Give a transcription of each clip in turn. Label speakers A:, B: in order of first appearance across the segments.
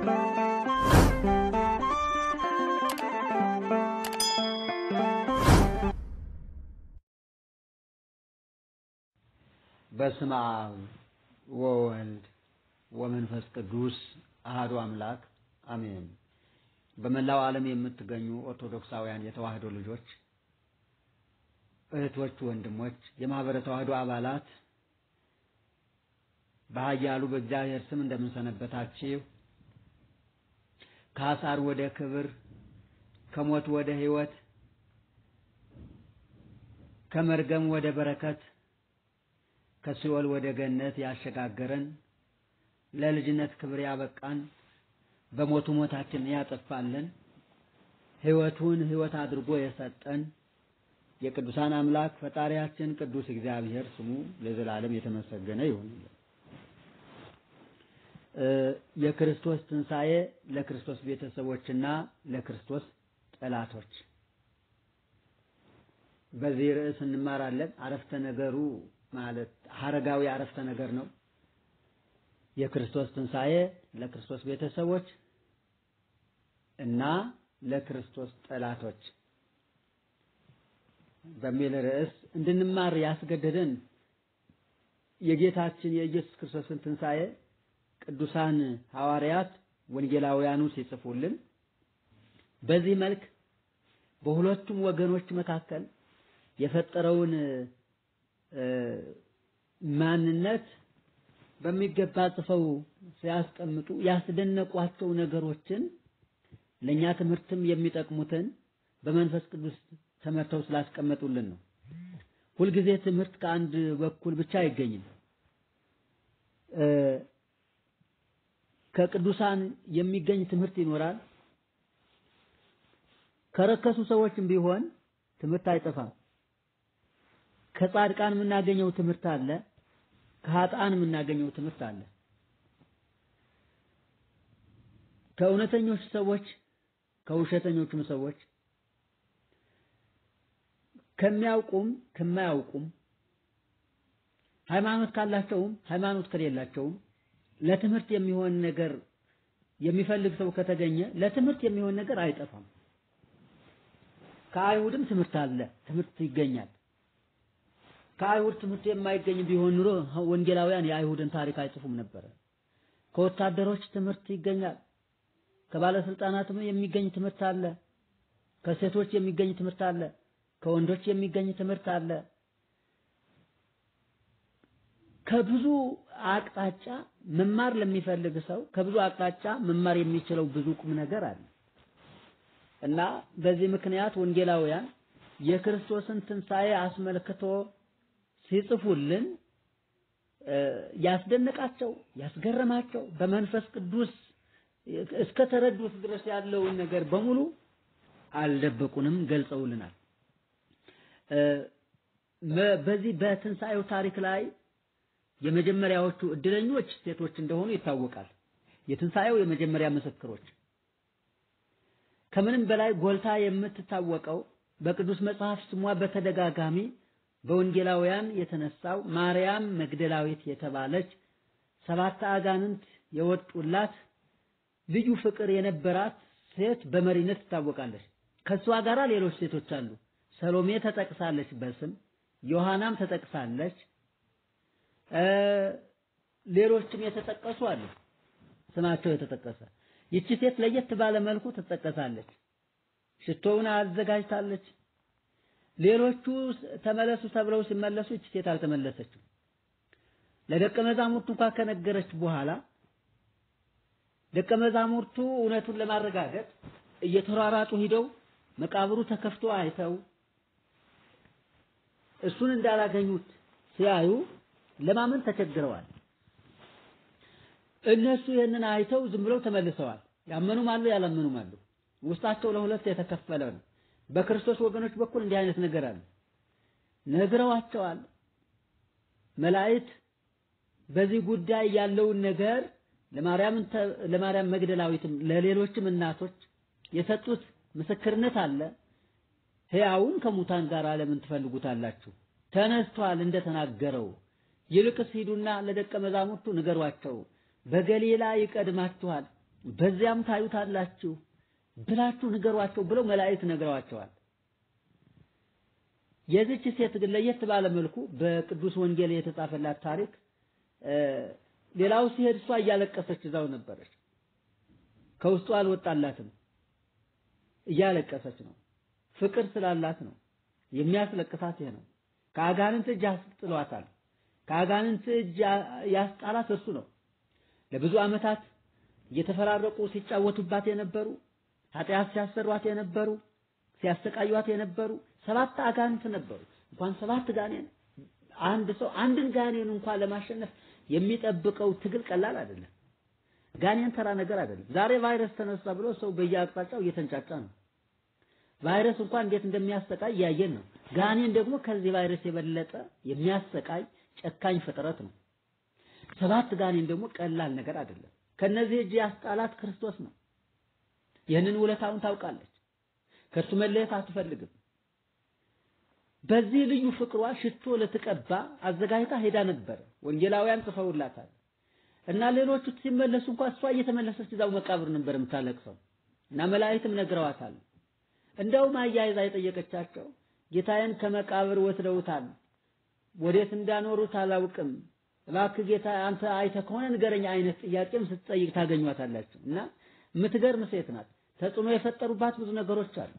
A: በስመ አብ ወወልድ ወመንፈስ ቅዱስ አሐዱ አምላክ አሜን። በመላው ዓለም የምትገኙ ኦርቶዶክሳውያን የተዋህዶ ልጆች፣ እህቶች፣ ወንድሞች፣ የማህበረ ተዋህዶ አባላት በኃያሉ በእግዚአብሔር ስም እንደምንሰነበታችሁ ከአሳር ወደ ክብር ከሞት ወደ ሕይወት ከመርገም ወደ በረከት ከሲኦል ወደ ገነት ያሸጋገረን ለልጅነት ክብር ያበቃን በሞቱ ሞታችንን ያጠፋልን ሕይወቱን ሕይወት አድርጎ የሰጠን የቅዱሳን አምላክ ፈጣሪያችን ቅዱስ እግዚአብሔር ስሙ ለዘላለም የተመሰገነ ይሁን። የክርስቶስ ትንሣኤ ለክርስቶስ ቤተሰቦችና ለክርስቶስ ጠላቶች በዚህ ርዕስ እንማራለን። አረፍተ ነገሩ ማለት ሐረጋዊ አረፍተ ነገር ነው። የክርስቶስ ትንሣኤ ለክርስቶስ ቤተሰቦች እና ለክርስቶስ ጠላቶች በሚል ርዕስ እንድንማር ያስገደደን የጌታችን የኢየሱስ ክርስቶስን ትንሣኤ ቅዱሳን ሐዋርያት ወንጌላውያኑ ሲጽፉልን በዚህ መልክ በሁለቱም ወገኖች መካከል የፈጠረውን ማንነት በሚገባ ጽፈው ሲያስቀምጡ ያስደነቋቸው ነገሮችን ለእኛ ትምህርትም የሚጠቅሙትን በመንፈስ ቅዱስ ተመርተው ስላስቀመጡልን ነው። ሁልጊዜ ትምህርት ከአንድ በኩል ብቻ አይገኝም። ከቅዱሳን የሚገኝ ትምህርት ይኖራል። ከረከሱ ሰዎችም ቢሆን ትምህርት አይጠፋም። ከጻድቃን የምናገኘው ትምህርት አለ። ከኃጥአን የምናገኘው ትምህርት አለ። ከእውነተኞች ሰዎች ከውሸተኞቹም ሰዎች ከሚያውቁም ከማያውቁም ሃይማኖት ካላቸውም ሃይማኖት ከሌላቸውም ለትምህርት የሚሆን ነገር የሚፈልግ ሰው ከተገኘ ለትምህርት የሚሆን ነገር አይጠፋም። ከአይሁድም ትምህርት አለ፣ ትምህርት ይገኛል። ከአይሁድ ትምህርት የማይገኝ ቢሆን ኑሮ ወንጌላውያን የአይሁድን ታሪክ አይጽፉም ነበረ። ከወታደሮች ትምህርት ይገኛል። ከባለስልጣናትም የሚገኝ ትምህርት አለ። ከሴቶች የሚገኝ ትምህርት አለ። ከወንዶች የሚገኝ ትምህርት አለ። ከብዙ አቅጣጫ መማር ለሚፈልግ ሰው ከብዙ አቅጣጫ መማር የሚችለው ብዙ ቁም ነገር አለ እና በዚህ ምክንያት ወንጌላውያን የክርስቶስን ትንሣኤ አስመልክቶ ሲጽፉልን ያስደነቃቸው ያስገረማቸው በመንፈስ ቅዱስ እስከ ተረዱት ድረስ ያለውን ነገር በሙሉ አልደበቁንም፣ ገልጸውልናል። በዚህ በትንሣኤው ታሪክ ላይ የመጀመሪያዎቹ እድለኞች ሴቶች እንደሆኑ ይታወቃል። የትንሣኤው የመጀመሪያ ምስክሮች ከምንም በላይ ጎልታ የምትታወቀው በቅዱስ መጽሐፍ ስሟ በተደጋጋሚ በወንጌላውያን የተነሳው ማርያም መግደላዊት የተባለች ሰባት አጋንንት የወጡላት ልዩ ፍቅር የነበራት ሴት በመሪነት ትታወቃለች። ከሷ ጋራ ሌሎች ሴቶች አሉ። ሰሎሜ ተጠቅሳለች በስም ዮሐናም ተጠቅሳለች። ሌሎችም የተጠቀሱ አሉ፣ ስማቸው የተጠቀሰ። ይቺ ሴት ለየት ባለ መልኩ ትጠቀሳለች። ሽቶውን አዘጋጅታለች። ሌሎቹ ተመለሱ ተብለው ሲመለሱ ይቺ ሴት አልተመለሰችም። ለደቀ መዛሙርቱ እንኳን ከነገረች በኋላ ደቀ መዛሙርቱ እውነቱን ለማረጋገጥ እየተሯሯጡ ሂደው መቃብሩ ተከፍቶ አይተው እሱን እንዳላገኙት ሲያዩ ለማመን ተቸግረዋል። እነሱ ይህንን አይተው ዝም ብለው ተመልሰዋል። ያመኑም አሉ፣ ያላመኑም አሉ። ውስጣቸው ለሁለት የተከፈለ ነው። በክርስቶስ ወገኖች በኩል እንዲህ አይነት ነገር አለ። ነግረዋቸዋል። መላእክት በዚህ ጉዳይ ያለውን ነገር ለማርያም ለማርያም መግደላዊትም ለሌሎችም እናቶች የሰጡት ምስክርነት አለ። ሕያውን ከሙታን ጋር ለምን ትፈልጉታላችሁ? ተነስቷል እንደተናገረው። ይልቅስ ሂዱና ለደቀ መዛሙርቱ ንገሯቸው፣ በገሊላ ይቀድማችኋል፣ በዚያም ታዩታላችሁ ብላችሁ ንገሯቸው ብለው መላእክት ነግረዋቸዋል። የዚች ሴት ግን ለየት ባለ መልኩ በቅዱስ ወንጌል የተጻፈላት ታሪክ ሌላው ሲሄድ እሷ እያለቀሰች እዛው ነበረች። ከውስጡ አልወጣላትም። እያለቀሰች ነው። ፍቅር ስላላት ነው። የሚያስለቅሳት ይሄ ነው። ከአጋንንት እጅ አስጥሏታል። ከአጋንንት እጅ ያስጣላት እሱ ነው። ለብዙ ዓመታት እየተፈራረቁ ሲጫወቱባት የነበሩ ኃጢአት ሲያሰሯት የነበሩ ሲያሰቃዩት የነበሩ ሰባት አጋንንት ነበሩ። እንኳን ሰባት ጋኔን አንድ ሰው አንድን ጋኔን እንኳን ለማሸነፍ የሚጠብቀው ትግል ቀላል አይደለም። ጋኔን ተራ ነገር አይደለም። ዛሬ ቫይረስ ተነሳ ብሎ ሰው በየአቅጣጫው እየተንጫጫ ነው። ቫይረስ እንኳን እንዴት እንደሚያሰቃይ እያየን ነው። ጋኔን ደግሞ ከዚህ ቫይረስ የበለጠ የሚያሰቃይ ጨካኝ ፍጥረት ነው። ሰባት ጋኔን ደግሞ ቀላል ነገር አይደለም። ከነዚህ እጅ ያስጣላት ክርስቶስ ነው። ይህንን ውለታውን ታውቃለች። ከእርሱ መለየት አትፈልግም። በዚህ ልዩ ፍቅሯ ሽቶ ልትቀባ አዘጋጅታ ሄዳ ነበር። ወንጌላውያን ጽፈውላታል። እና ሌሎቹ ሲመለሱ እንኳን እሷ እየተመለሰች እዛው መቃብር ነበር የምታለቅሰው። እና መላእክትም ነግረዋታል። እንደውም አያይዛ የጠየቀቻቸው ጌታዬን ከመቃብር ወስደውታል፣ ወዴት እንዳኖሩት አላውቅም። እባክህ ጌታ አንተ አይተህ ከሆነ ንገረኝ አይነት ጥያቄም ስትጠይቅ ታገኟታላችሁ። እና የምትገርም ሴት ናት። ተጽዕኖ የፈጠሩባት ብዙ ነገሮች አሉ።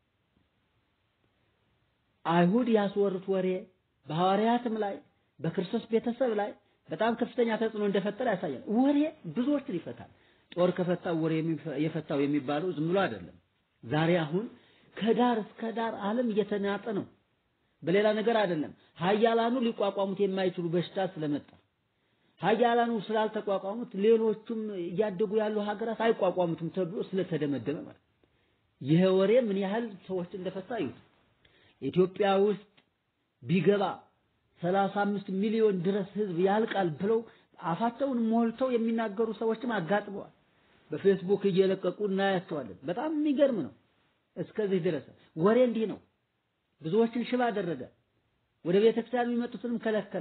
A: አይሁድ ያስወሩት ወሬ በሐዋርያትም ላይ በክርስቶስ ቤተሰብ ላይ በጣም ከፍተኛ ተጽዕኖ እንደፈጠረ ያሳያል። ወሬ ብዙዎችን ይፈታል። ጦር ከፈታው ወሬ የፈታው የሚባለው ዝም ብሎ አይደለም። ዛሬ አሁን ከዳር እስከ ዳር ዓለም እየተናጠ ነው። በሌላ ነገር አይደለም። ሀያላኑ ሊቋቋሙት የማይችሉ በሽታ ስለመጣ ሀያላኑ ስላልተቋቋሙት ሌሎቹም እያደጉ ያሉ ሀገራት አይቋቋሙትም ተብሎ ስለተደመደመ ማለት ይሄ ወሬ ምን ያህል ሰዎች እንደፈታ ይሁት ኢትዮጵያ ውስጥ ቢገባ ሰላሳ አምስት ሚሊዮን ድረስ ህዝብ ያልቃል ብለው አፋቸውን ሞልተው የሚናገሩ ሰዎችም አጋጥመዋል። በፌስቡክ እየለቀቁ እናያቸዋለን። በጣም የሚገርም ነው። እስከዚህ ድረስ ወሬ እንዲህ ነው። ብዙዎችን ሽባ አደረገ። ወደ ቤተክርስቲያን የሚመጡትንም ከለከለ።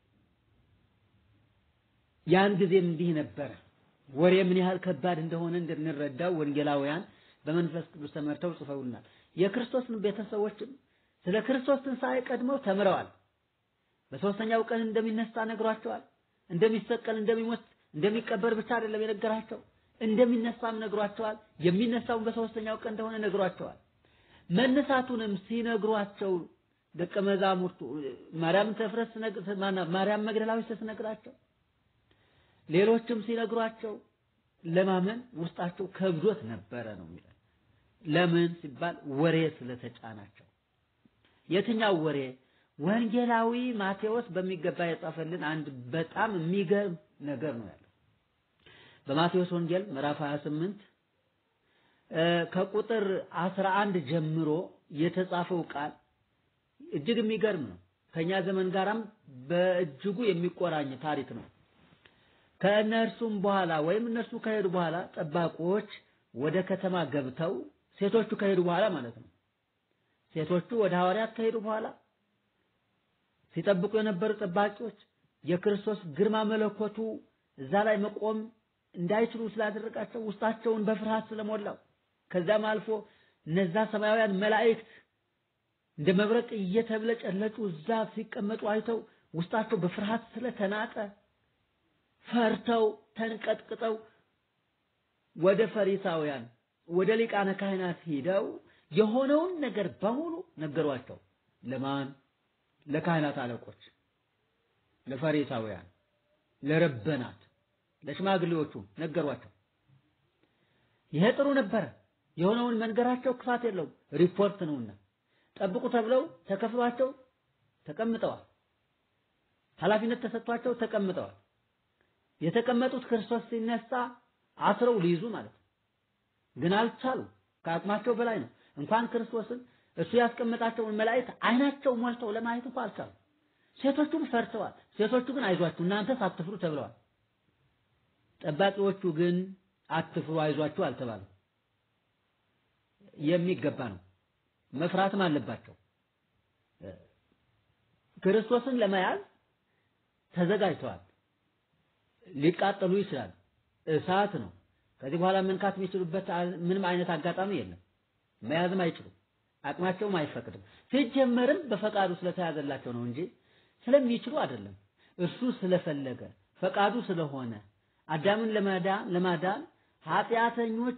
A: ያን ጊዜም እንዲህ ነበረ። ወሬ ምን ያህል ከባድ እንደሆነ እንድንረዳው ወንጌላውያን በመንፈስ ቅዱስ ተመርተው ጽፈውልናል። የክርስቶስን ቤተሰቦችም ስለ ክርስቶስ ትንሣኤ ቀድመው ተምረዋል። በሶስተኛው ቀን እንደሚነሳ ነግሯቸዋል። እንደሚሰቀል፣ እንደሚሞት፣ እንደሚቀበር ብቻ አይደለም የነገራቸው እንደሚነሳም ነግሯቸዋል። የሚነሳውን በሶስተኛው ቀን እንደሆነ ነግሯቸዋል። መነሳቱንም ሲነግሯቸው ደቀ መዛሙርቱ ማርያም ተፍረስ ማርያም መግደላዊት ስትነግራቸው ሌሎችም ሲነግሯቸው ለማመን ውስጣቸው ከብዶት ነበረ ነው የሚለው። ለምን ሲባል ወሬ ስለተጫናቸው። የትኛው ወሬ? ወንጌላዊ ማቴዎስ በሚገባ የጻፈልን አንድ በጣም የሚገርም ነገር ነው ያለው። በማቴዎስ ወንጌል ምዕራፍ 28 ከቁጥር 11 ጀምሮ የተጻፈው ቃል እጅግ የሚገርም ነው። ከኛ ዘመን ጋራም በእጅጉ የሚቆራኝ ታሪክ ነው። ከእነርሱም በኋላ ወይም እነርሱ ከሄዱ በኋላ ጠባቆች ወደ ከተማ ገብተው ሴቶቹ ከሄዱ በኋላ ማለት ነው። ሴቶቹ ወደ ሐዋርያት ከሄዱ በኋላ ሲጠብቁ የነበሩ ጠባቂዎች የክርስቶስ ግርማ መለኮቱ እዛ ላይ መቆም እንዳይችሉ ስላደረጋቸው ውስጣቸውን በፍርሃት ስለሞላው ከዛም አልፎ እነዛ ሰማያውያን መላእክት እንደ መብረቅ እየተብለጨለጩ እዛ ሲቀመጡ አይተው ውስጣቸው በፍርሃት ስለተናጠ ፈርተው ተንቀጥቅጠው ወደ ፈሪሳውያን ወደ ሊቃነ ካህናት ሂደው የሆነውን ነገር በሙሉ ነገሯቸው። ለማን? ለካህናት አለቆች፣ ለፈሪሳውያን፣ ለረበናት፣ ለሽማግሌዎቹ ነገሯቸው። ይሄ ጥሩ ነበረ። የሆነውን መንገራቸው ክፋት የለውም፣ ሪፖርት ነውና ጠብቁ ተብለው ተከፍሏቸው ተቀምጠዋል። ኃላፊነት ተሰጥቷቸው ተቀምጠዋል። የተቀመጡት ክርስቶስ ሲነሳ አስረው ሊይዙ ማለት ነው። ግን አልቻሉም። ከአቅማቸው በላይ ነው። እንኳን ክርስቶስን እሱ ያስቀመጣቸውን መላእክት አይናቸው ሞልተው ለማየት እንኳን አልቻሉም። ሴቶቹም ፈርተዋል። ሴቶቹ ግን አይዟችሁ እናንተስ አትፍሩ ተብለዋል። ጠባቂዎቹ ግን አትፍሩ አይዟችሁ አልተባለም። የሚገባ ነው። መፍራትም አለባቸው። ክርስቶስን ለመያዝ ተዘጋጅተዋል። ሊቃጠሉ ይችላል። እሳት ነው። ከዚህ በኋላ መንካት የሚችሉበት ምንም አይነት አጋጣሚ የለም። መያዝም አይችሉም። አቅማቸውም አይፈቅድም። ሲጀመርም በፈቃዱ ስለተያዘላቸው ነው እንጂ ስለሚችሉ አይደለም። እርሱ ስለፈለገ ፈቃዱ ስለሆነ አዳምን ለማዳን ለማዳን ኃጢአተኞች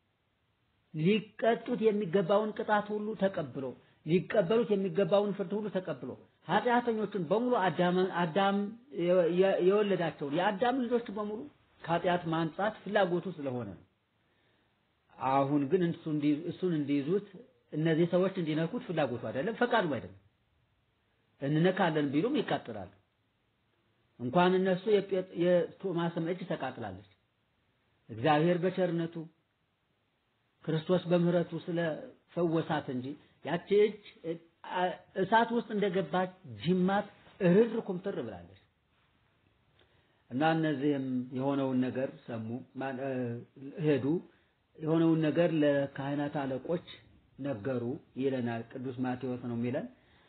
A: ሊቀጡት የሚገባውን ቅጣት ሁሉ ተቀብሎ ሊቀበሉት የሚገባውን ፍርድ ሁሉ ተቀብሎ ኃጢአተኞችን በሙሉ አዳም አዳም የወለዳቸውን የአዳም ልጆች በሙሉ ከኃጢአት ማንጻት ፍላጎቱ ስለሆነ ነው። አሁን ግን እሱን እንዲይዙት እነዚህ ሰዎች እንዲነኩት ፍላጎቱ አይደለም፣ ፈቃዱ አይደለም። እንነካለን ቢሉም ይቃጥላሉ። እንኳን እነሱ የቶማስም እጅ ተቃጥላለች። እግዚአብሔር በቸርነቱ ክርስቶስ በምህረቱ ስለፈወሳት እንጂ ያቺ እጅ እሳት ውስጥ እንደገባች ጅማት እርር ኩምትር ብላለች። እና እነዚህም የሆነውን ነገር ሰሙ፣ ሄዱ። የሆነውን ነገር ለካህናት አለቆች ነገሩ ይለናል። ቅዱስ ማቴዎስ ነው የሚለን።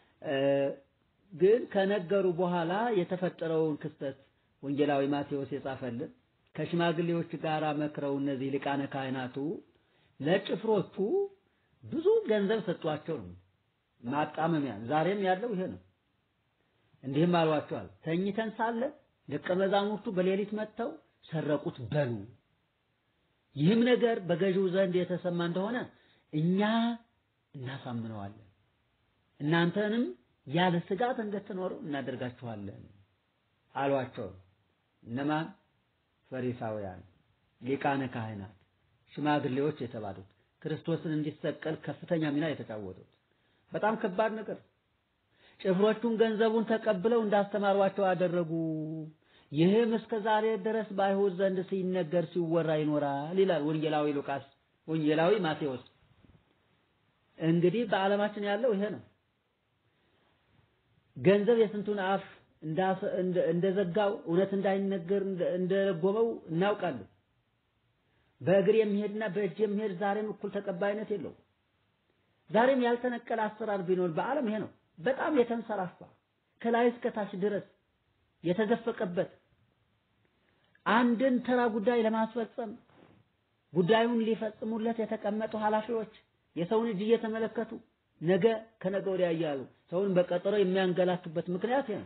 A: ግን ከነገሩ በኋላ የተፈጠረውን ክስተት ወንጌላዊ ማቴዎስ የጻፈልን ከሽማግሌዎች ጋር መክረው እነዚህ ሊቃነ ካህናቱ ለጭፍሮቹ ብዙ ገንዘብ ሰጧቸው ነው ማጣመሚያ። ዛሬም ያለው ይሄ ነው። እንዲህም አሏቸዋል፣ ተኝተን ሳለ ደቀ መዛሙርቱ በሌሊት መጥተው ሰረቁት በሉ። ይህም ነገር በገዢው ዘንድ የተሰማ እንደሆነ እኛ እናሳምነዋለን፣ እናንተንም ያለ ስጋት እንድትኖሩ እናደርጋችኋለን አሏቸው። እነማን? ፈሪሳውያን፣ ሊቃነ ካህናት፣ ሽማግሌዎች የተባሉት ክርስቶስን እንዲሰቀል ከፍተኛ ሚና የተጫወቱት በጣም ከባድ ነገር። ጭፍሮቹም ገንዘቡን ተቀብለው እንዳስተማሯቸው አደረጉ። ይህም እስከ ዛሬ ድረስ በአይሁድ ዘንድ ሲነገር ሲወራ ይኖራል ይላል ወንጌላዊ ሉቃስ፣ ወንጌላዊ ማቴዎስ። እንግዲህ በዓለማችን ያለው ይሄ ነው። ገንዘብ የስንቱን አፍ እንደዘጋው እውነት እንዳይነገር እንደረጎመው እናውቃለን። በእግር የሚሄድና በእጅ የሚሄድ ዛሬም እኩል ተቀባይነት የለውም። ዛሬም ያልተነቀለ አሰራር ቢኖር በዓለም ይሄ ነው። በጣም የተንሰራፋ ከላይ እስከ ታች ድረስ የተዘፈቀበት አንድን ተራ ጉዳይ ለማስፈጸም ጉዳዩን ሊፈጽሙለት የተቀመጡ ኃላፊዎች የሰውን እጅ እየተመለከቱ ነገ ከነገ ወዲያ እያሉ ሰውን በቀጠሮ የሚያንገላቱበት ምክንያት ይሄ ነው።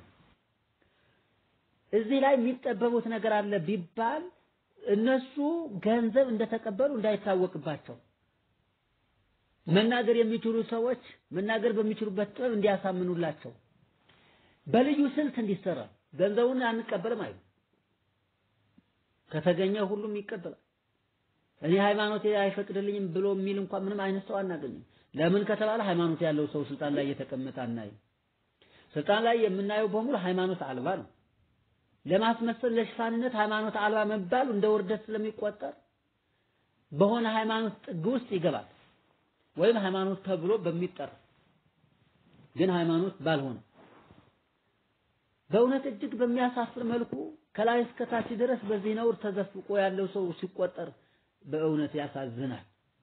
A: እዚህ ላይ የሚጠበቡት ነገር አለ ቢባል እነሱ ገንዘብ እንደተቀበሉ እንዳይታወቅባቸው መናገር የሚችሉ ሰዎች መናገር በሚችሉበት ጥበብ እንዲያሳምኑላቸው በልዩ ስልት እንዲሰራ ገንዘቡን አንቀበልም አይሉ ከተገኘ ሁሉም ይቀበላል። እኔ ሃይማኖቴ አይፈቅድልኝም ብሎ የሚል እንኳን ምንም አይነት ሰው አናገኝም። ለምን ከተባለ ሃይማኖት ያለው ሰው ስልጣን ላይ እየተቀመጠ አናይም። ስልጣን ላይ የምናየው በሙሉ ሃይማኖት አልባ ነው። ለማስመሰል ለሽፋንነት ሃይማኖት አልባ መባሉ እንደ ውርደት ስለሚቆጠር በሆነ ሃይማኖት ጥግ ውስጥ ይገባል። ወይም ሃይማኖት ተብሎ በሚጠራ ግን ሃይማኖት ባልሆነ በእውነት እጅግ በሚያሳፍር መልኩ ከላይ እስከ ታች ድረስ በዚህ ነውር ተዘፍቆ ያለው ሰው ሲቆጠር በእውነት ያሳዝናል።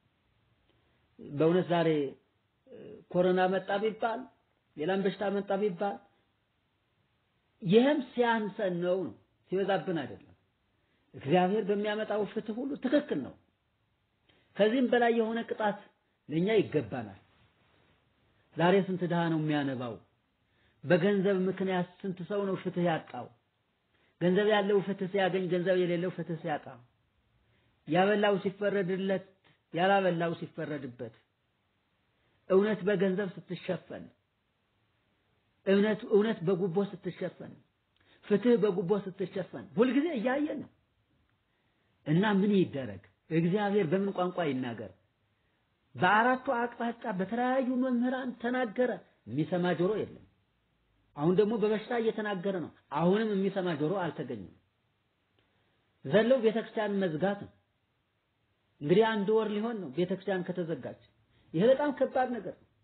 A: በእውነት ዛሬ ኮሮና መጣ ቢባል ሌላም በሽታ መጣ ቢባል ይህም ሲያንሰን ነው ነው ሲበዛብን አይደለም። እግዚአብሔር በሚያመጣው ፍትህ ሁሉ ትክክል ነው። ከዚህም በላይ የሆነ ቅጣት ለኛ ይገባናል። ዛሬ ስንት ድሃ ነው የሚያነባው? በገንዘብ ምክንያት ስንት ሰው ነው ፍትህ ያጣው? ገንዘብ ያለው ፍትህ ሲያገኝ፣ ገንዘብ የሌለው ፍትህ ሲያጣ፣ ያበላው ሲፈረድለት፣ ያላበላው ሲፈረድበት፣ እውነት በገንዘብ ስትሸፈን፣ እውነት እውነት በጉቦ ስትሸፈን፣ ፍትህ በጉቦ ስትሸፈን ሁልጊዜ እያየን ነው እና ምን ይደረግ? እግዚአብሔር በምን ቋንቋ ይናገር? በአራቱ አቅጣጫ በተለያዩ መምህራን ተናገረ። የሚሰማ ጆሮ የለም። አሁን ደግሞ በበሽታ እየተናገረ ነው። አሁንም የሚሰማ ጆሮ አልተገኘም። ዘለው ቤተክርስቲያን መዝጋት ነው። እንግዲህ አንድ ወር ሊሆን ነው ቤተክርስቲያን ከተዘጋች። ይሄ በጣም ከባድ ነገር ነው።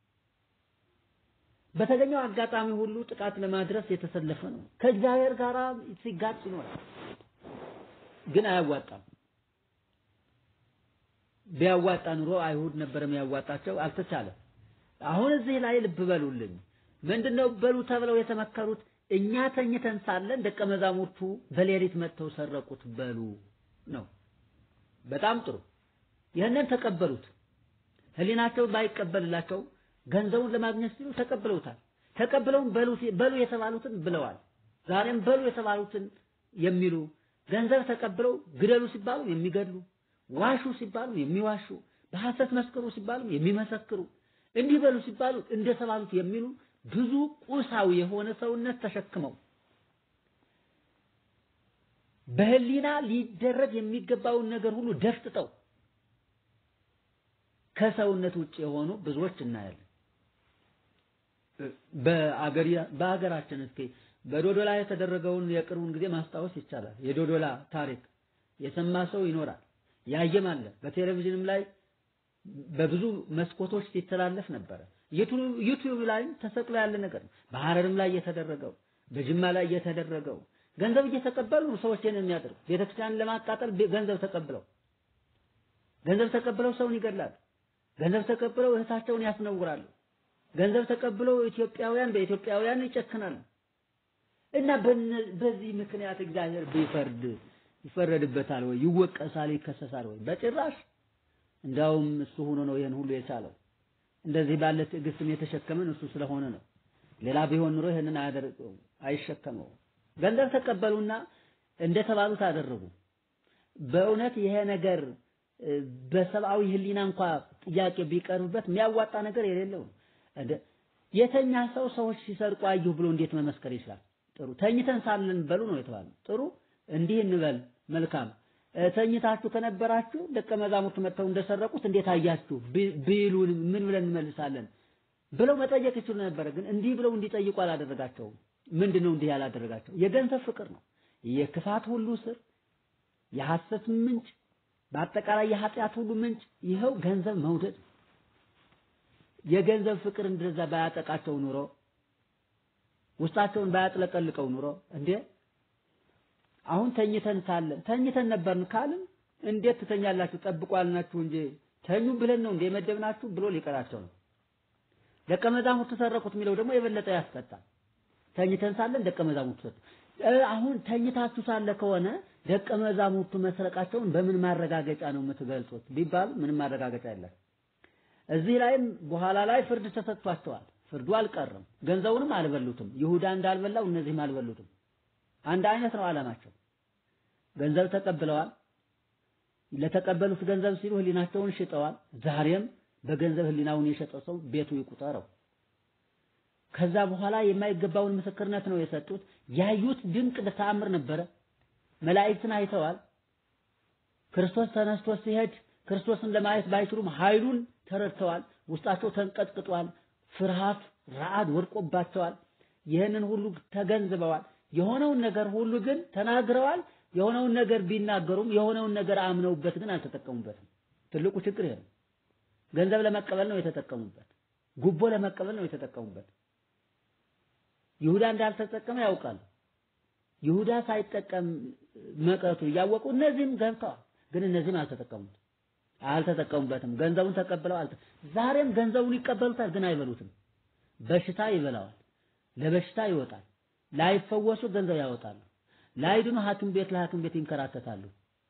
A: በተገኘው አጋጣሚ ሁሉ ጥቃት ለማድረስ የተሰለፈ ነው። ከእግዚአብሔር ጋር ሲጋጭ ይኖራል፣ ግን አያዋጣም። ቢያዋጣ ኑሮ አይሁድ ነበር የሚያዋጣቸው፣ አልተቻለም። አሁን እዚህ ላይ ልብ በሉልኝ። ምንድነው በሉ ተብለው የተመከሩት? እኛ ተኝተን ሳለን ደቀ መዛሙርቱ በሌሊት መጥተው ሰረቁት በሉ ነው። በጣም ጥሩ። ይህንን ተቀበሉት። ህሊናቸው ባይቀበልላቸው ገንዘቡን ለማግኘት ሲሉ ተቀብለውታል። ተቀብለውም በሉ በሉ የተባሉትን ብለዋል። ዛሬም በሉ የተባሉትን የሚሉ ገንዘብ ተቀብለው ግደሉ ሲባሉ የሚገድሉ፣ ዋሹ ሲባሉ የሚዋሹ፣ በሐሰት መስክሩ ሲባሉ የሚመሰክሩ፣ እንዲህ በሉ ሲባሉ እንደተባሉት የሚሉ ብዙ ቁሳዊ የሆነ ሰውነት ተሸክመው በህሊና ሊደረግ የሚገባውን ነገር ሁሉ ደፍጥጠው ከሰውነት ውጭ የሆኑ ብዙዎች እናያለን። በአገራችን እስኪ በዶዶላ የተደረገውን የቅርቡን ጊዜ ማስታወስ ይቻላል። የዶዶላ ታሪክ የሰማ ሰው ይኖራል፣ ያየም አለ። በቴሌቪዥንም ላይ በብዙ መስኮቶች ሲተላለፍ ነበረ። ዩቲዩብ ላይም ተሰቅሎ ያለ ነገር ነው። በሐረርም ላይ የተደረገው በጅማ ላይ የተደረገው ገንዘብ እየተቀበሉ ሰዎች ይህን የሚያደርጉ ቤተክርስቲያንን ለማቃጠል ገንዘብ ተቀብለው ገንዘብ ተቀብለው ሰውን ይገድላሉ። ገንዘብ ተቀብለው እህታቸውን ያስነውራሉ። ገንዘብ ተቀብለው ኢትዮጵያውያን በኢትዮጵያውያን ይጨክናሉ። እና በዚህ ምክንያት እግዚአብሔር ቢፈርድ ይፈረድበታል ወይ? ይወቀሳል? ይከሰሳል ወይ? በጭራሽ። እንዳውም እሱ ሆኖ ነው ይህን ሁሉ የቻለው። እንደዚህ ባለ ትዕግስትም የተሸከመን እሱ ስለሆነ ነው። ሌላ ቢሆን ኑሮ ይህንን አያደርገው አይሸከመው። ገንዘብ ተቀበሉና እንደተባሉት አደረጉ። በእውነት ይሄ ነገር በሰብአዊ ሕሊና እንኳ ጥያቄ ቢቀርብበት የሚያዋጣ ነገር የሌለው የተኛ ሰው ሰዎች ሲሰርቁ አየሁ ብሎ እንዴት መመስከር ይችላል? ጥሩ ተኝተን ሳለን በሉ ነው የተባለው። ጥሩ እንዲህ እንበል መልካም። ተኝታችሁ ከነበራችሁ ደቀ መዛሙርት መጥተው እንደሰረቁት እንዴት አያችሁ ቢሉን ምን ብለን እንመልሳለን ብለው መጠየቅ ይችሉ ነበረ። ግን እንዲህ ብለው እንዲጠይቁ አላደረጋቸውም። ምንድን ነው እንዲህ ያላደረጋቸው? የገንዘብ ፍቅር ነው። የክፋት ሁሉ ስር፣ የሐሰት ምንጭ፣ በአጠቃላይ የኃጢአት ሁሉ ምንጭ ይኸው ገንዘብ መውደድ። የገንዘብ ፍቅር እንደዛ ባያጠቃቸው ኑሮ ውስጣቸውን ባያጥለቀልቀው ኑሮ እንዴ አሁን ተኝተን ሳለን ተኝተን ነበርን ካልን እንዴት ትተኛላችሁ? ጠብቁ አልናችሁ እንጂ ተኙ ብለን ነው እንደ የመደብናችሁ ብሎ ሊቀራቸው ነው። ደቀ መዛሙርቱ ሰረቁት የሚለው ደግሞ የበለጠ ያስቀጣል። ተኝተን ሳለን ደቀ መዛሙርቱ አሁን ተኝታችሁ ሳለ ከሆነ ደቀ መዛሙርቱ መስረቃቸውን በምን ማረጋገጫ ነው የምትገልጹት ቢባሉ ምንም ማረጋገጫ የለም። እዚህ ላይም በኋላ ላይ ፍርድ ተሰጥቷቸዋል። ፍርዱ አልቀረም። ገንዘቡንም አልበሉትም። ይሁዳ እንዳልበላው እነዚህም አልበሉትም። አንድ አይነት ነው ዓላማቸው። ገንዘብ ተቀብለዋል። ለተቀበሉት ገንዘብ ሲሉ ህሊናቸውን ሽጠዋል። ዛሬም በገንዘብ ህሊናውን የሸጠ ሰው ቤቱ ይቁጠረው። ከዛ በኋላ የማይገባውን ምስክርነት ነው የሰጡት። ያዩት ድንቅ ተአምር ነበረ። መላእክትን አይተዋል። ክርስቶስ ተነስቶ ሲሄድ ክርስቶስን ለማየት ባይችሉም ኃይሉን ተረድተዋል። ውስጣቸው ተንቀጥቅጧል። ፍርሃት፣ ረዓድ ወድቆባቸዋል። ይህንን ሁሉ ተገንዝበዋል። የሆነውን ነገር ሁሉ ግን ተናግረዋል። የሆነውን ነገር ቢናገሩም የሆነውን ነገር አምነውበት ግን አልተጠቀሙበትም። ትልቁ ችግር ይሄ ነው። ገንዘብ ለመቀበል ነው የተጠቀሙበት። ጉቦ ለመቀበል ነው የተጠቀሙበት። ይሁዳ እንዳልተጠቀመ ያውቃሉ። ይሁዳ ሳይጠቀም መቅረቱ እያወቁ እነዚህም ገብተዋል። ግን እነዚህም አልተጠቀሙት አልተጠቀሙበትም። ገንዘቡን ተቀብለው አልተ ዛሬም ገንዘቡን ይቀበሉታል፣ ግን አይበሉትም። በሽታ ይበላዋል፣ ለበሽታ ይወጣል። ላይፈወሱ ገንዘብ ያወጣሉ። ላይድኑ ሐኪም ቤት ለሐኪም ቤት ይንከራተታሉ።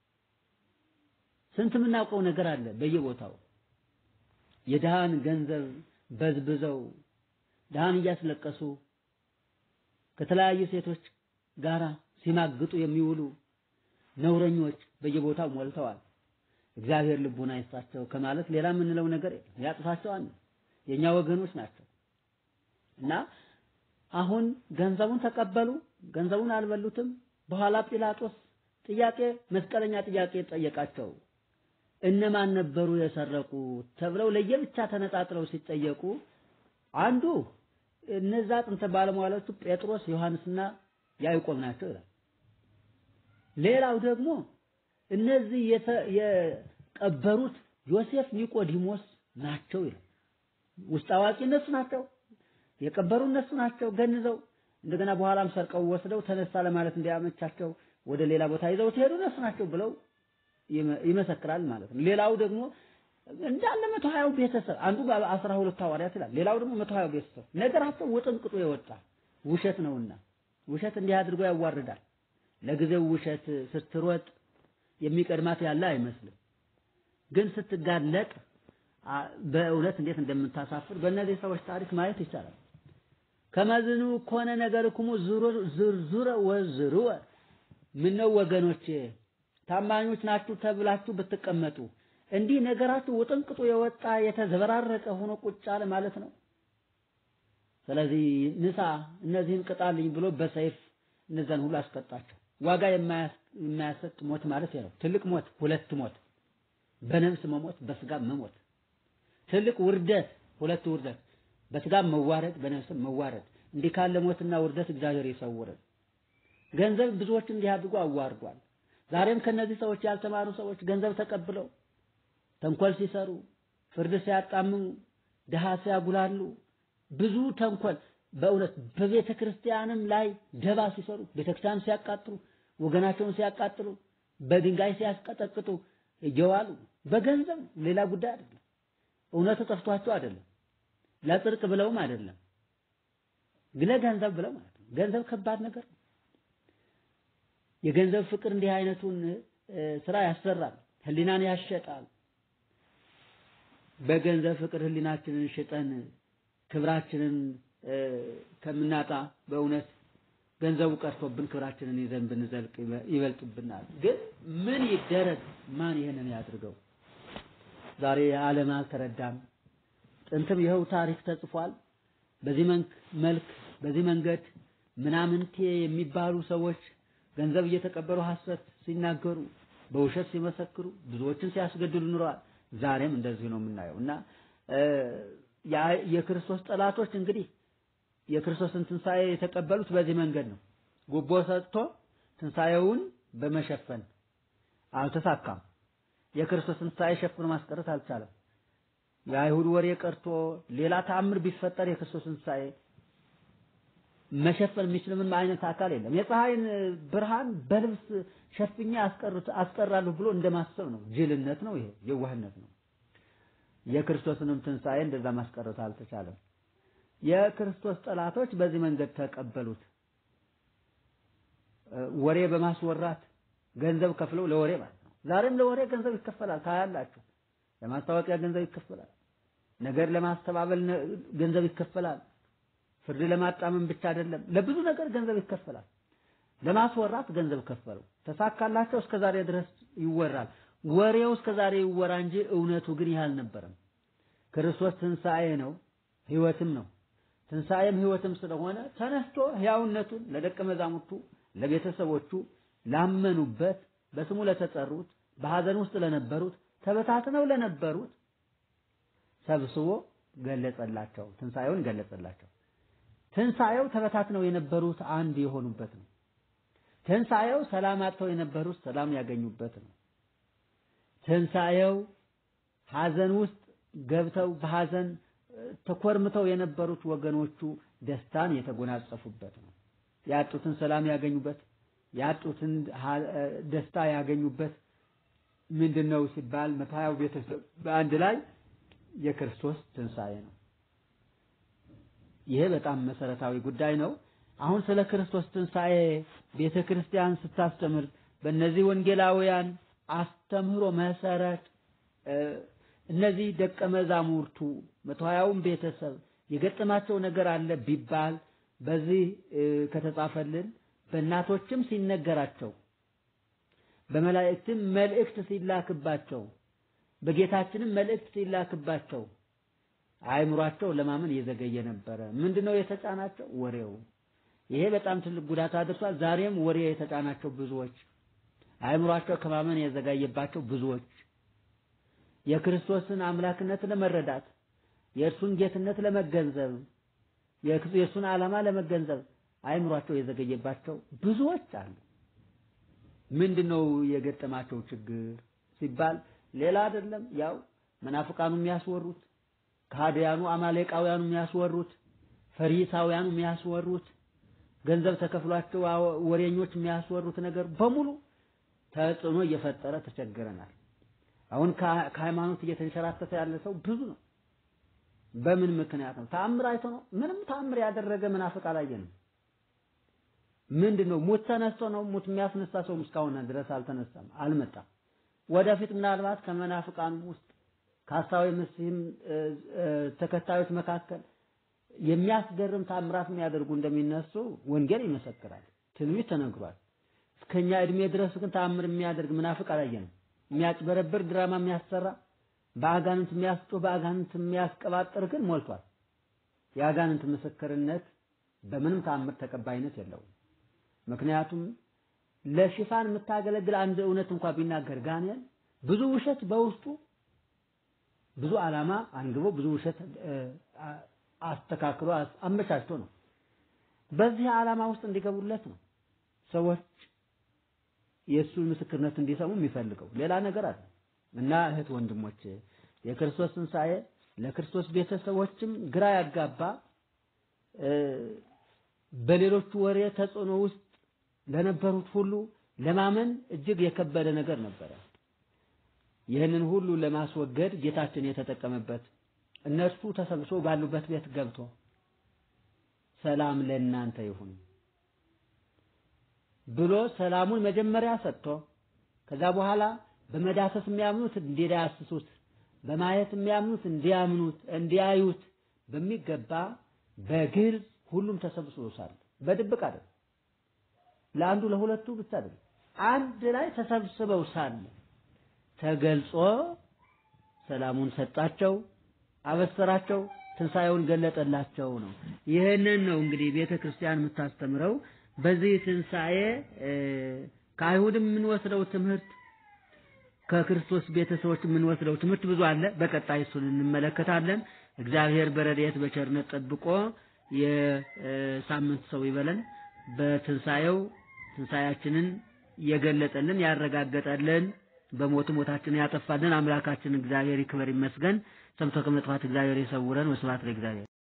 A: ስንት የምናውቀው ነገር አለ በየቦታው የድሃን ገንዘብ በዝብዘው ድሃን እያስለቀሱ ከተለያዩ ሴቶች ጋራ ሲማግጡ የሚውሉ ነውረኞች በየቦታው ሞልተዋል። እግዚአብሔር ልቡና ይስጣቸው ከማለት ሌላ የምንለው ነገር የለም። ያጥፋቸው አንድ የኛ ወገኖች ናቸው እና አሁን ገንዘቡን ተቀበሉ፣ ገንዘቡን አልበሉትም። በኋላ ጲላጦስ ጥያቄ መስቀለኛ ጥያቄ ጠየቃቸው። እነማን ነበሩ የሰረቁ ተብለው ለየብቻ ተነጣጥለው ሲጠየቁ አንዱ እነዛ ጥንተ ባለሟሎቹ ጴጥሮስ፣ ዮሐንስና ያዕቆብ ናቸው ይላል። ሌላው ደግሞ እነዚህ የቀበሩት ዮሴፍ፣ ኒቆዲሞስ ናቸው ይላል። ውስጥ አዋቂ እነሱ ናቸው። የቀበሩ እነሱ ናቸው ገንዘው እንደገና በኋላም ሰርቀው ወስደው ተነሳ ለማለት እንዲያመቻቸው ወደ ሌላ ቦታ ይዘው ሲሄዱ እነሱ ናቸው ብለው ይመሰክራል ማለት ነው። ሌላው ደግሞ እንዳለ መቶ ሀያው ቤተሰብ አንዱ በአስራ ሁለት ሐዋርያት ይላል። ሌላው ደግሞ መቶ ሀያው ቤተሰብ ነገራቸው ውጥንቅጡ የወጣ ውሸት ነውና ውሸት እንዲህ አድርጎ ያዋርዳል። ለጊዜው ውሸት ስትሮጥ የሚቀድማት ያለ አይመስልም። ግን ስትጋለጥ በእውነት እንዴት እንደምታሳፍር በእነዚህ ሰዎች ታሪክ ማየት ይቻላል። ከመዝኑ ኮነ ነገርክሙ ዝርዙረ ወዝሩወ ምነው ወገኖቼ ታማኞች ናችሁ ተብላችሁ ብትቀመጡ እንዲህ ነገራችሁ ውጥንቅጡ የወጣ የተዘበራረቀ ሆኖ ቁጭ አለ ማለት ነው። ስለዚህ ንሳ እነዚህን ቅጣልኝ ብሎ በሰይፍ እነዛን ሁሉ አስቀጣቸው። ዋጋ የማያሰጥ ሞት ማለት ነው። ትልቅ ሞት፣ ሁለት ሞት፣ በነፍስ መሞት፣ በስጋ መሞት። ትልቅ ውርደት፣ ሁለት ውርደት፣ በስጋ መዋረድ፣ በነፍስ መዋረድ። እንዲህ ካለ ሞትና ውርደት እግዚአብሔር ይሰውረን። ገንዘብ ብዙዎች እንዲህ አድርጎ አዋርዷል። ዛሬም ከነዚህ ሰዎች ያልተማሩ ሰዎች ገንዘብ ተቀብለው ተንኮል ሲሰሩ፣ ፍርድ ሲያጣምሙ፣ ድሃ ሲያጉላሉ፣ ብዙ ተንኮል በእውነት በቤተ ክርስቲያንም ላይ ደባ ሲሰሩ፣ ቤተ ክርስቲያን ሲያቃጥሉ፣ ወገናቸውን ሲያቃጥሉ፣ በድንጋይ ሲያስቀጠቅጡ እየዋሉ በገንዘብ ሌላ ጉዳይ አይደለም። እውነቱ ጠፍቷቸው አይደለም፣ ለጽድቅ ብለውም አይደለም፣ ለገንዘብ ብለው ማለት ነው። ገንዘብ ከባድ ነገር ነው። የገንዘብ ፍቅር እንዲህ አይነቱን ስራ ያሰራል፣ ህሊናን ያሸጣል። በገንዘብ ፍቅር ህሊናችንን ሽጠን ክብራችንን ከምናጣ በእውነት ገንዘቡ ቀርቶብን ክብራችንን ይዘን ብንዘልቅ ይበልጥብናል። ግን ምን ይደረግ? ማን ይሄንን ያድርገው? ዛሬ ዓለም አልተረዳም። ጥንትም ይኸው ታሪክ ተጽፏል። በዚህ መልክ በዚህ መንገድ ምናምንቴ የሚባሉ ሰዎች ገንዘብ እየተቀበሉ ሐሰት ሲናገሩ፣ በውሸት ሲመሰክሩ፣ ብዙዎችን ሲያስገድሉ ኑረዋል። ዛሬም እንደዚህ ነው የምናየው እና የክርስቶስ ጠላቶች እንግዲህ የክርስቶስን ትንሣኤ የተቀበሉት በዚህ መንገድ ነው። ጉቦ ሰጥቶ ትንሣኤውን በመሸፈን አልተሳካም። የክርስቶስን ትንሣኤ ሸፍኖ ማስቀረት አልቻለም። የአይሁድ ወሬ ቀርቶ ሌላ ተአምር ቢፈጠር የክርስቶስን ትንሣኤ መሸፈን የሚችል ምንም አይነት አካል የለም። የፀሐይን ብርሃን በልብስ ሸፍኜ አስቀራለሁ ብሎ እንደማሰብ ነው። ጅልነት ነው። ይሄ የዋህነት ነው። የክርስቶስንም ትንሣኤ እንደዛ ማስቀረት አልተቻለም። የክርስቶስ ጠላቶች በዚህ መንገድ ተቀበሉት። ወሬ በማስወራት ገንዘብ ከፍለው ለወሬ ማለት ነው። ዛሬም ለወሬ ገንዘብ ይከፈላል። ታያላችሁ። ለማስታወቂያ ገንዘብ ይከፈላል። ነገር ለማስተባበል ገንዘብ ይከፈላል። ፍርድ ለማጣመም ብቻ አይደለም፣ ለብዙ ነገር ገንዘብ ይከፈላል። ለማስወራት ገንዘብ ከፈሉ። ተሳካላቸው። እስከ ዛሬ ድረስ ይወራል። ወሬው እስከ ዛሬ ይወራ እንጂ እውነቱ ግን ይህ አልነበረም። ክርስቶስ ትንሣኤ ነው፣ ሕይወትም ነው። ትንሣኤም ሕይወትም ስለሆነ ተነስቶ ሕያውነቱን ለደቀ መዛሙርቱ፣ ለቤተሰቦቹ፣ ላመኑበት፣ በስሙ ለተጠሩት፣ በሐዘን ውስጥ ለነበሩት፣ ተበታትነው ለነበሩት ሰብስቦ ገለጸላቸው። ትንሣኤውን ገለጸላቸው። ትንሣኤው ተበታትነው የነበሩት አንድ የሆኑበት ነው። ትንሣኤው ሰላም አጥተው የነበሩት ሰላም ያገኙበት ነው። ትንሣኤው ሐዘን ውስጥ ገብተው በሐዘን ተኮርምተው የነበሩት ወገኖቹ ደስታን የተጎናጸፉበት ነው። ያጡትን ሰላም ያገኙበት፣ ያጡትን ደስታ ያገኙበት ምንድን ነው ሲባል መቶ ሀያው ቤተሰብ በአንድ ላይ የክርስቶስ ትንሣኤ ነው። ይሄ በጣም መሰረታዊ ጉዳይ ነው። አሁን ስለ ክርስቶስ ትንሣኤ ቤተ ክርስቲያን ስታስተምር በእነዚህ ወንጌላውያን አስተምህሮ መሰረት እነዚህ ደቀ መዛሙርቱ መቶ ሀያውን ቤተሰብ የገጠማቸው ነገር አለ ቢባል በዚህ ከተጻፈልን በእናቶችም ሲነገራቸው በመላእክትም መልእክት ሲላክባቸው በጌታችንም መልእክት ሲላክባቸው አእምሯቸው ለማመን እየዘገየ ነበረ። ምንድነው የተጫናቸው? ወሬው። ይሄ በጣም ትልቅ ጉዳት አድርሷል። ዛሬም ወሬ የተጫናቸው ብዙዎች፣ አእምሯቸው ከማመን የዘጋየባቸው ብዙዎች የክርስቶስን አምላክነት ለመረዳት የእርሱን ጌትነት ለመገንዘብ የእርሱን ዓላማ ለመገንዘብ አእምሯቸው የዘገየባቸው ብዙዎች አሉ። ምንድነው የገጠማቸው ችግር ሲባል ሌላ አይደለም፣ ያው መናፍቃኑ የሚያስወሩት ከሃዲያኑ አማሌቃውያኑ የሚያስወሩት ፈሪሳውያኑ የሚያስወሩት ገንዘብ ተከፍሏቸው ወሬኞች የሚያስወሩት ነገር በሙሉ ተጽዕኖ እየፈጠረ ተቸግረናል። አሁን ከሃይማኖት እየተንሸራተተ ያለ ሰው ብዙ ነው። በምን ምክንያት ነው? ተአምር አይቶ ነው? ምንም ተአምር ያደረገ መናፍቅ አላየንም። ምንድን ነው? ሙት ተነስቶ ነው? ሙት የሚያስነሳ ሰው እስካሁን ድረስ አልተነሳም፣ አልመጣም። ወደፊት ምናልባት ከመናፍቃን ውስጥ ከሐሳዊ መሲህም ተከታዮች መካከል የሚያስገርም ታምራት የሚያደርጉ እንደሚነሱ ወንጌል ይመሰክራል። ትንቢት ተነግሯል። እስከኛ እድሜ ድረስ ግን ተአምር የሚያደርግ መናፍቅ አላየንም። የሚያጭበረብር ድራማ የሚያሰራ በአጋንንት የሚያስጮህ በአጋንንት የሚያስቀባጥር ግን ሞልቷል። የአጋንንት ምስክርነት በምንም ተአምር ተቀባይነት የለውም። ምክንያቱም ለሽፋን የምታገለግል አንድ እውነት እንኳን ቢናገር ጋኔን ብዙ ውሸት በውስጡ ብዙ ዓላማ አንግቦ ብዙ ውሸት አስተካክሎ አመቻችቶ ነው። በዚህ ዓላማ ውስጥ እንዲገቡለት ነው ሰዎች የእሱን ምስክርነት እንዲሰሙ የሚፈልገው ሌላ ነገር አለ እና እህት ወንድሞች የክርስቶስ ትንሣኤ ለክርስቶስ ቤተሰቦችም ግራ ያጋባ በሌሎቹ ወሬ ተጽዕኖ ውስጥ ለነበሩት ሁሉ ለማመን እጅግ የከበደ ነገር ነበረ። ይህንን ሁሉ ለማስወገድ ጌታችን የተጠቀመበት እነርሱ ተሰብስበው ባሉበት ቤት ገብቶ ሰላም ለእናንተ ይሁን ብሎ ሰላሙን መጀመሪያ ሰጥቶ ከዛ በኋላ በመዳሰስ የሚያምኑት እንዲዳስሱት በማየት የሚያምኑት እንዲያምኑት እንዲያዩት በሚገባ በግልጽ ሁሉም ተሰብስቦ ሳለ በድብቅ አይደል፣ ለአንዱ ለሁለቱ ብቻ አይደል፣ አንድ ላይ ተሰብስበው ሳለ ተገልጾ ሰላሙን ሰጣቸው፣ አበሰራቸው፣ ትንሣኤውን ገለጠላቸው ነው። ይህንን ነው እንግዲህ ቤተ ክርስቲያን የምታስተምረው። በዚህ ትንሣኤ ከአይሁድም የምንወስደው ትምህርት ከክርስቶስ ቤተሰቦች የምንወስደው ትምህርት ብዙ አለ። በቀጣይ እሱን እንመለከታለን። እግዚአብሔር በረድኤት በቸርነት ጠብቆ የሳምንት ሰው ይበለን። በትንሣኤው ትንሣኤያችንን የገለጠልን ያረጋገጠልን በሞት ሞታችንን ያጠፋልን አምላካችን እግዚአብሔር ይክበር ይመስገን። ሰምቶ ከመጥፋት እግዚአብሔር ይሰውረን። ወስብሐት ለእግዚአብሔር።